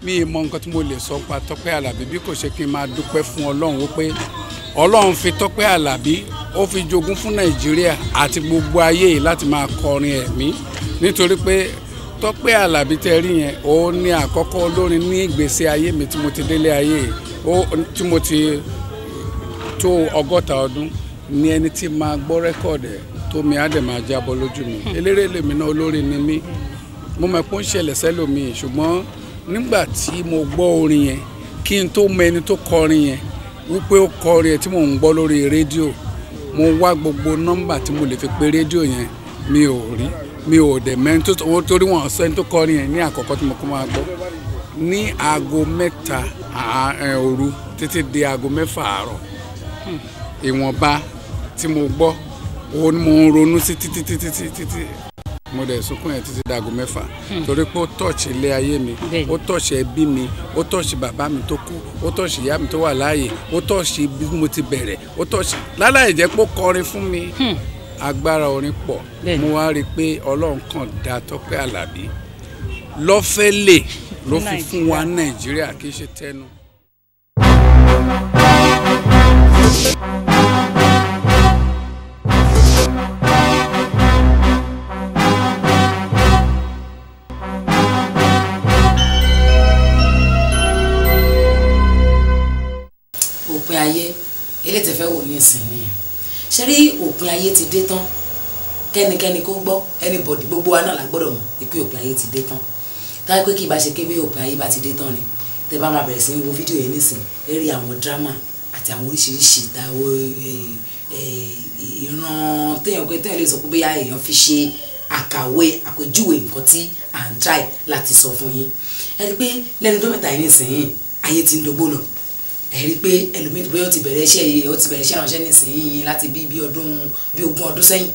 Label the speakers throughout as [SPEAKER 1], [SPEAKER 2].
[SPEAKER 1] mi ì mọ nǹkan tí mo lè sọ pa Tọ́pẹ́ Àlàbí bí kò ṣe kí n máa dúpẹ́ fún Ọlọ́run wípé Ọlọ́run fi Tọ́pẹ́ Àlàbí ó fi jogún fún Nàìjíríà àti gbogbo ayé yìí láti máa kọrin ẹ̀mí nítorí pé Tọ́pẹ́ Àlàbí tẹ́ rí yẹn òun ni àkọ́kọ́ olórin ní ìgbésí ayé mi tí mo ti délé ayé yìí ó tí mo ti tó ọgọ́ta ọdún ní ẹni tí máa gbọ́ rẹ́kọ̀dì ẹ̀ tó mi á dẹ̀ máa jábọ́ lójú mi eléré lèmi náà olórin ni mí mo mọ̀ pé ó ń ṣẹlẹ̀ sẹ́lòmíì ṣùgbọ́n nígbà tí mo gbọ́ orin yẹn kí n tó mọ ẹni tó kọrin yẹn wípé ó kọrin yẹn tí mò ń gbọ́ lórí rédíò mo wá gbogbo nọ́mbà tí mo lè fi pe rédíò yẹn mi ò rí mi ò dẹ̀ mẹ́rin tó owó torí wọn sọ ẹni tó kọrin yẹn ní àkọ́kọ́ tí mo kọ́ máa gbọ́ ní aago mẹ́ta à- ẹ̀, òru títí di aago mẹ́fà àárọ̀ ìwọ̀nba tí mo gbọ́ òun ni mo ń ronú sí títí títí títí títí mo dẹ̀ sunkún yẹn títí dago mẹ́fà torí pé ó tọ̀ọ̀ṣì ilé ayé mi
[SPEAKER 2] Bẹ́ẹ̀ni.
[SPEAKER 1] ó tọ̀ọ̀ṣì ẹbí mi ó tọ̀ọ̀ṣì bàbá mi tó kú ó tọ̀ọ̀ṣì ìyá mi tó wà láàyè ó tọ̀ọ̀ṣì bí mo ti bẹ̀rẹ̀ ó tọ̀ọ̀ṣì láláì jẹ́ pé ó kọrin fún mi agbára orin pọ̀
[SPEAKER 2] Bẹ́ẹ̀ni.
[SPEAKER 1] mo wá rí i pé ọlọ́run kan dá Tọ́pẹ́ Àlàbí lọ́fẹ́lẹ̀ ló fi fún wa Nàìjíríà kì í ṣe tẹnu.
[SPEAKER 3] òpin ayé eléyìí tẹ́ fẹ́ wò ní ìsìn nìyẹn ṣe rí òpin ayé ti dé tán kẹ́nikẹ́ni kó gbọ́ anybody gbogbo wa náà la gbọ́dọ̀ mọ̀ pé òpin ayé ti dé tán táyé pé kí ìbá ṣe kébé òpin ayé bá ti dé tán ni tẹ́ bá máa bẹ̀rẹ̀ sí ní wo fídíò yẹn nísìn ẹ rí àwọn drama àti àwọn oríṣiríṣi ìdáwó ìran téèyàn pé téèyàn lè sọ pé bóyá èèyàn fi ṣe àkàwé àpèjúwe nǹkan tí à ń try láti sọ fún yín ẹ rí i pé lẹ́nu tó mẹ́ta yìí nísìnyí ayé ti ń dogbó lọ ẹ rí i pé ẹlòmíì bóyá ó ti bẹ̀rẹ̀ iṣẹ́ yìí ó ti bẹ̀rẹ̀ iṣẹ́ ránṣẹ́ nísìnyí láti bí bí ọdún bí ogún ọdún sẹ́yìn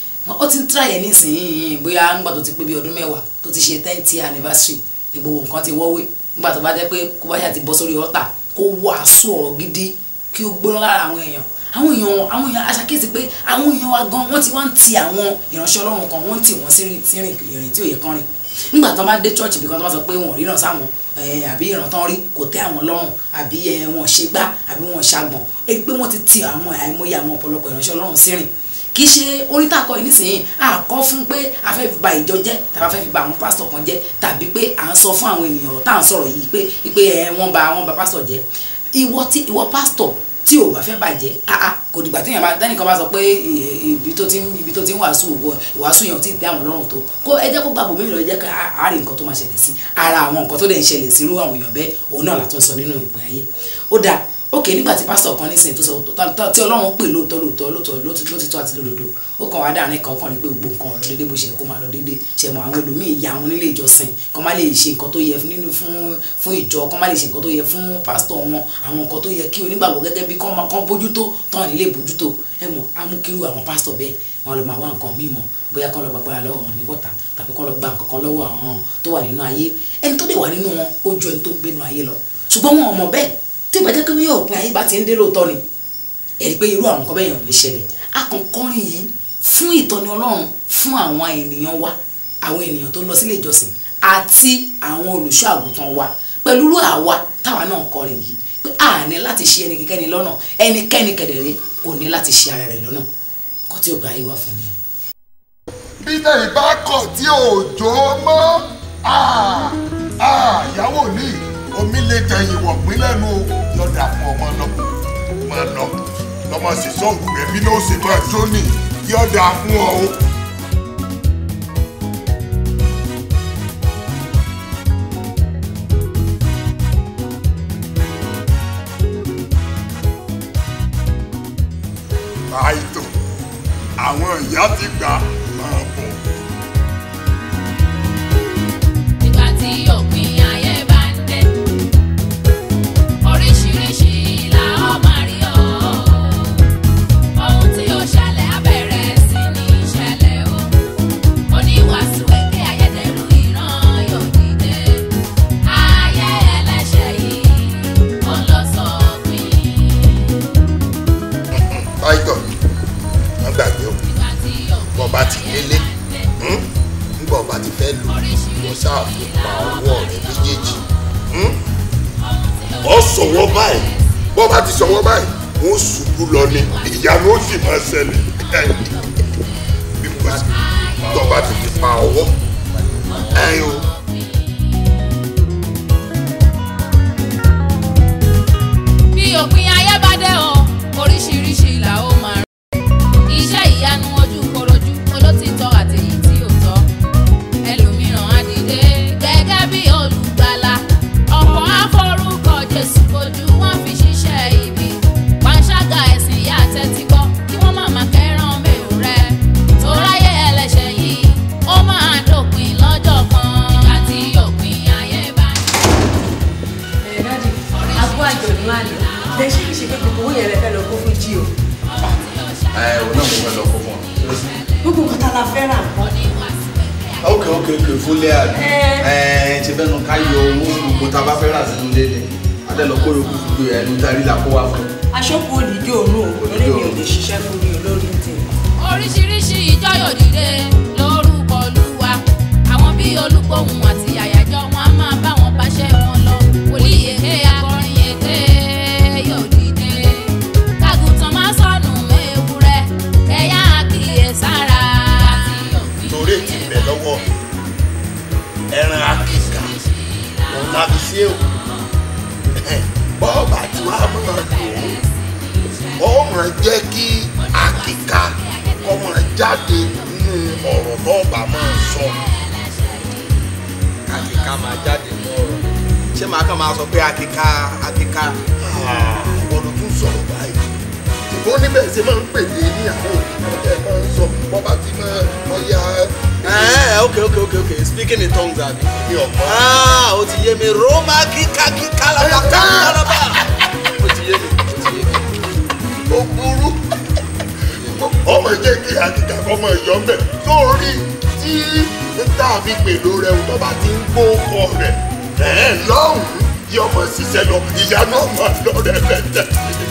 [SPEAKER 3] ó ti ń tíráyẹ̀ nísìnyí bóyá nígbà tó ti pé bí ọdún mẹ́wàá tó ti ṣe tenth year anniversary ní gbogbo nǹkan ti wọ́wé nígbà tó bá jẹ́ pé kó bá yà ti bọ́ sórí ọ̀tà kó wàásù ọ̀rọ̀ gidi kí ó gbóná lára àwọn èèyàn àwọn èèyàn àwọn èèyàn aṣàkíyèsí pé àwọn èèyàn wa gan wọ́n ti wá ń ti àwọn ìránṣẹ́ ọlọ́run kan wọ́n ń tì wọ́n sí sí rìn ìrìn tí ò yẹ kán rìn nígbà tó bá dé church bí kan tó bá sọ pé wọn ò ríran sáwọn ẹ, àbí ìran tán rí kò tẹ́ àwọn lọ́rùn àbí ẹ, wọn ṣe gbá àbí wọn ṣàgbọ̀n ẹ pé wọ́n ti ti àwọn àìmọye àwọn ọ̀pọ̀lọpọ̀ ìránṣẹ́ ọlọ́run sí rìn kì í ṣe orin tá a kọ yìí nísìnyí a kọ fún pé a fẹ́ fi ba ìjọ jẹ́ tàbí a fẹ́ fi ba àwọn pásítọ̀ kan jẹ́ tàbí pé à ń sọ fún àwọn èèyàn tá à ń sọ̀rọ̀ yìí pé pé ẹ wọ́n ba wọ́n ba pásítọ̀ jẹ́ ìwọ tí ìwọ pásítọ̀ tí ò bá fẹ́ bàjẹ́ àá kò dìgbà tí èèyàn bá tẹ́nìkan bá sọ pé ì- ibi tó ti ń ibi tó ti ń wàásù ògo- ìwàásù yẹn ò tí ì tẹ́ àwọn lọ́rùn tó kó ẹ jẹ́ kó gbàgbọ́ mímì lọ jẹ́ ká a rí nǹkan tó máa ṣẹlẹ̀ sí ara àwọn nǹkan tó dẹ̀ ń ṣẹlẹ̀ sí irú àwọn èèyàn bẹ́ẹ̀ òun náà látún sọ nínú ìpè ayé ó dáa ókè nígbà tí pásítọ̀ kan nísìnyí tó sọ tó- tó- tí ọlọ́run pè lóòótọ́ lóòótọ́ lóòótọ́ lóòótọ́ lóòótọ́ àti lódodo ó kàn wá dáàrin kan kàn ní pé gbogbo nǹkan ọ̀rọ̀ déédéé bó ṣe yẹ kó máa lọ déédéé ṣe mọ àwọn ẹlòmíì ya àwọn nílé ìjọsìn kàn má lè ṣe nǹkan tó yẹ nínú fún fún ìjọ kàn má lè ṣe nǹkan tó yẹ fún pásítọ̀ wọn àwọn nǹkan tó yẹ kí onígbàgbọ́ gẹ́gẹ́ bí kán máa kán bójútó tán nílé bójútó ẹ mọ̀ amúkírú àwọn pásítọ̀ bẹ́ẹ̀ wọn lọ máa wá nǹkan míì mọ̀ bóyá kán lọ gbàgbára lọ́wọ́ wọn ní wọ́ta tàbí kán lọ gba nǹkan kan lọ́wọ́ àwọn tó wà nínú ayé ẹni tó dé wà nínú wọn ó ju ẹni tó ń gbénu ayé lọ ṣùgbọ́n wọn ò mọ̀ bẹ́ẹ̀ tí ìbá jẹ́ pé bí òpin ayé bá ti ń dé lóòótọ́ ni ẹ̀rí pé irú àwọn nǹkan bẹ́ẹ̀ yàn lè ṣẹlẹ̀ akọ̀kọ́rin yìí fún ìtọ́ni ọlọ́run fún àwọn ènìyàn wa àwọn ènìyàn tó ń lọ sílé ìjọsìn àti àwọn olùṣọ́ àgùntàn wa pẹ̀lú irú àwa táwa náà kọrin yìí pé a ní láti ṣe ẹnikẹ́ni lọ́nà ẹnikẹ́ni kẹ̀dẹ̀rẹ́ kò ní láti ṣe ara rẹ̀ lọ́nà kọ́ tí ògbà ayé wà fún mi.
[SPEAKER 4] bí tẹ̀yìn bá kọ̀ tí òjò mọ́ ìyàwó ní omi lè tẹ̀yìn wọ̀ pín lẹ́nu o yọ̀dà fún ọmọ lọ máa lọ lọ́mọ sì sọ́ọ̀bù rẹ̀ bí ló ṣe máa tó nì yọ̀dà fún ọ o. àìtò àwọn ìyá ti gbà máa bọ̀.
[SPEAKER 5] Nígbà tí òpin ayé bá ń dé, oríṣiríṣi la ó máa rí o. Ohun tí ó ṣẹlẹ̀ á bẹ̀rẹ̀ sí ní ṣẹlẹ̀ o. Oníwàásù èké ayédèrú ìran yóò dìde. Ayé ẹlẹ́ṣẹ̀ yìí ó lọ sópin.
[SPEAKER 4] táìtọ̀ wọ́n gbàgbé o
[SPEAKER 5] Nígbà tí
[SPEAKER 4] bọ́ bá ti
[SPEAKER 5] òpin ayé
[SPEAKER 4] délé
[SPEAKER 5] bá ń dé,
[SPEAKER 4] nígbà bá ti fẹ́ lù wọ́n ṣáàfin pa ọwọ́ rẹ̀ méjèèjì ọ sọ̀wọ́ báyìí bọ́ bá ti sọ̀wọ́ báyìí wọ́n ṣubú lọ ni ìyanu ó sì máa ṣẹlẹ̀ bí mo bá ti tọ́ bá ti fi pa ọwọ́ ẹ̀yin o.
[SPEAKER 5] bí òpin ayé bá dé o oríṣiríṣi là ó máa rí iṣẹ́ ìyanu ojú korojú olótìtọ́ àtèyí tí ò tọ́ ẹlòmíràn á dìde gẹ́gẹ́ bí olùgbàlà ọ̀pọ̀ àforúkọ jésù kojú wọn fi ṣiṣẹ́ ibi panṣágà ẹ̀sìn ìyá àtẹ́tígbọ́ kí wọ́n má máa kẹ́ràn mẹ́rù rẹ tóráyé ẹlẹ́ṣẹ̀ yìí ó máa dópin lọ́jọ́ kan nígbà tí òpin ayé bá dé.
[SPEAKER 2] dádì abú àjọ̀dún àná lè ṣe kí ṣe pé gbogbo owó yẹn lè fẹ́ lọ kó fún jí o
[SPEAKER 6] ẹ ò náà mo fẹ́ lọ kó fún ọ.
[SPEAKER 2] gbogbo nǹkan tá a la fẹ́ rà nǹkan
[SPEAKER 6] ok ok ok fúnlé àbí ẹ ṣe fẹ́ nu ká yọ owó gbogbo tá a bá fẹ́ rà sínú ilé ni adé lọ kó yòókù gbogbo ẹ̀ ló darí la kó wá fún.
[SPEAKER 2] aṣọ́kù òdìdí òun ò lórí mi ò lè ṣiṣẹ́ fún mi olórí ń tèmi.
[SPEAKER 5] oríṣiríṣi ìjọ yóò dìde lórúkọ olúwa àwọn bíi olúgbòhùn àti àyájọ́ wọn á máa bá wọn báṣẹ́ wọn lọ wòlíì èké akọrin èké yóò dìde kágùntàn máa sọnù ewúrẹ́ kẹyà kíyè sára
[SPEAKER 4] torí ti bẹ̀ lọ́wọ́ ẹran akíkà òun la fi sí èwò bọ́ọ̀bà tí wàá máa lò ó ó máa jẹ́ kí akíkà kọ́ máa jáde nínú ọ̀rọ̀ bọ́ọ̀bà máa sọ.
[SPEAKER 6] akíká máa jáde ní ọ̀rọ̀ ṣé màá kàn máa sọ pé akíká akíká.
[SPEAKER 4] ọ̀rọ̀ tún sọ̀rọ̀ báyìí ṣùgbọ́n níbẹ̀ ṣe máa ń pè ní ní àwọn òṣìṣẹ́ máa ń sọ bọ́ọ̀bà tí máa ọya
[SPEAKER 6] ẹ ok ok ok ok speaking in tongues àbí.
[SPEAKER 4] ní ọ̀pọ̀.
[SPEAKER 6] ah o ti yé mi roma kíká kíká lábà kíká lábà. o ti yé mi o ti yé mi.
[SPEAKER 4] ó burú ọmọ jẹ́ kí akíkà ọmọ ìyọ́ mbẹ́ sórí tí níta fi pèlò rẹ̀ tó bá ti ń gbó ọkọ rẹ̀ ẹ̀ lọ́hùn-ún yí ọmọ ṣiṣẹ́ lọ ìyá náà mọ̀ lọ rẹ̀ bẹ̀tẹ̀.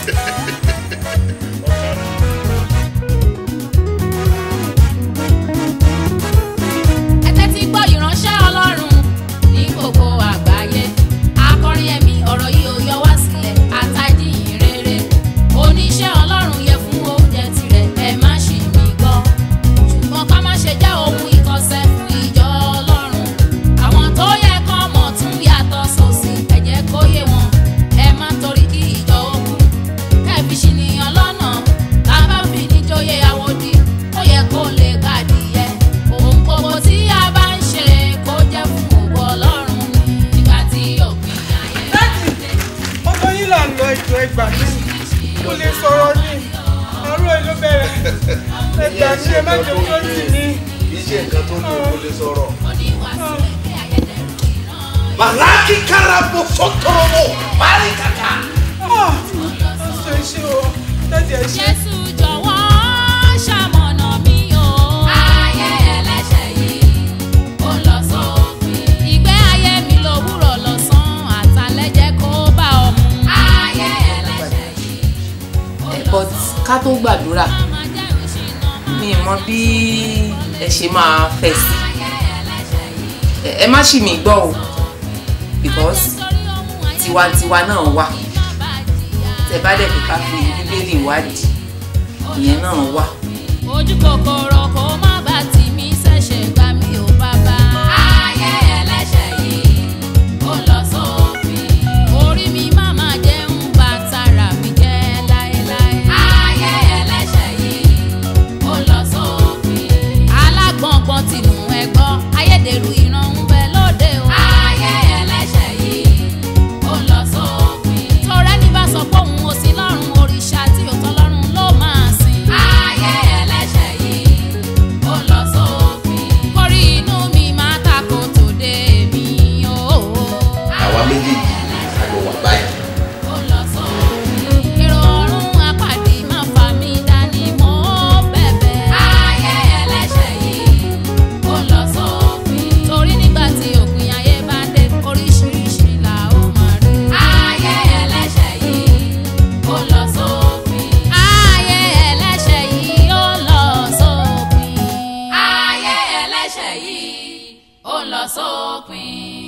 [SPEAKER 5] ẹtẹ́ tí gbọ́ ìránṣẹ́ ọlọ́run ní gbogbo àgbáyé akọrin ẹ̀mí ọ̀rọ̀ yìí ò yọ wá sílẹ̀ àtàdíyìn rere oníṣẹ́ ọlọ́run yẹ fún oúnjẹ tirẹ̀ ẹ má ṣì mí gbọ́ ṣùgbọ́n ká má ṣe jẹ́ ohun ìkọsẹ̀ fún ìjọ ọlọ́run àwọn tó yẹ kán mọ̀ tún yàtọ̀ sósì ẹ jẹ́ kó yé wọn ẹ má torí kí ìjọ ogun kẹ́ẹ̀fì ṣìnìyàn lọ́nà tá a bá fi níjòyè àwòdì ó yẹ kó lè gbàdìyẹ ohun gbogbo tí a bá ń ṣe kó jẹ́ fún ògo ọlọ́run ni nígbà tí òpin ayé bá dé.
[SPEAKER 7] ọkọ yín là ń lọ ètò ẹgbà mi kò lè sọ̀rọ̀ ní àárọ̀ ẹ̀ ló bẹ̀rẹ̀ ẹgbà mi ẹ má jẹ́ ojú ọtí mi.
[SPEAKER 6] kì í ṣe nǹkan tó ní o lè sọ̀rọ̀.
[SPEAKER 5] oníwàásù ẹgbẹ́ ayédèrú ìran.
[SPEAKER 6] màláàkì karabo sọtọrọmọ parí kàkà.
[SPEAKER 7] ṣe ṣe o dájú ẹ ṣe.
[SPEAKER 5] Jésù jọ̀wọ́ ṣamọ̀nà mi o. Ayé ẹlẹ́ṣẹ̀ yìí ó lọ sópin. Ìgbé ayé mi lòwúrọ̀ lọ́sàn-án àtàlẹ́ jẹ́ kó bá ọ mu. Ayé ẹlẹ́ṣẹ̀ yìí ó lọ
[SPEAKER 8] but ká tó gbàdúrà
[SPEAKER 5] máa jẹ́ ìṣìnà máa
[SPEAKER 8] mi ì mọ bí ẹ ṣe máa fẹ́ sí
[SPEAKER 5] ayé ẹlẹ́ṣẹ̀ yìí.
[SPEAKER 8] Ẹ- ẹ má ṣì mí gbọ́ o because
[SPEAKER 5] Torí ohun ayé
[SPEAKER 8] tiwantiwa náà wà
[SPEAKER 5] bá jìyà.
[SPEAKER 8] tẹ bá dẹ̀ fi ká fi bíbélì wádìí ìyẹn náà wà.
[SPEAKER 5] ojú kòkòrò kò má bá tì mí ṣẹ̀ṣẹ̀ gbà mí ò bàbá. ayé ẹlẹ́ṣẹ̀ yìí ó lọ sópin. orí mi má má jẹun bá tara mi jẹ́ láéláé. ayé ẹlẹ́ṣẹ̀ yìí ó lọ sópin. alágbọ̀ngbọ̀n tìǹú ẹ̀gbọ́ ayédèrú ìran ń bẹ lóde o. ayé ẹlẹ́ṣẹ̀ yìí ó lọ sópin. torẹ́ ní bá sọ pé òun ò sí lọ́rùn òrìṣà tí ò tọ́ lọ́rùn ló máa sìn. ayé ẹlẹ́ṣẹ̀ yìí ó lọ sópin. kórí inú mi máa tako tòde mi o.
[SPEAKER 6] àwa méjèèjì àjọ wà báyìí.
[SPEAKER 5] ó lọ sópin. èrò ọ̀run apàdé máa fà mí dání mọ́ bẹ̀bẹ̀. ayé ẹlẹ́ṣẹ̀ yìí ó lọ sópin. torí nígbà tí òpin ayé bá dé oríṣiríṣi là ó máa rí. ayé ẹlẹ́ṣẹ̀ yìí ó lọ sópin. ayé ẹlẹ́ṣẹ̀ yìí ó lọ sópin. ayé ẹlẹ́ṣẹ̀ yìí ó lọ sópin.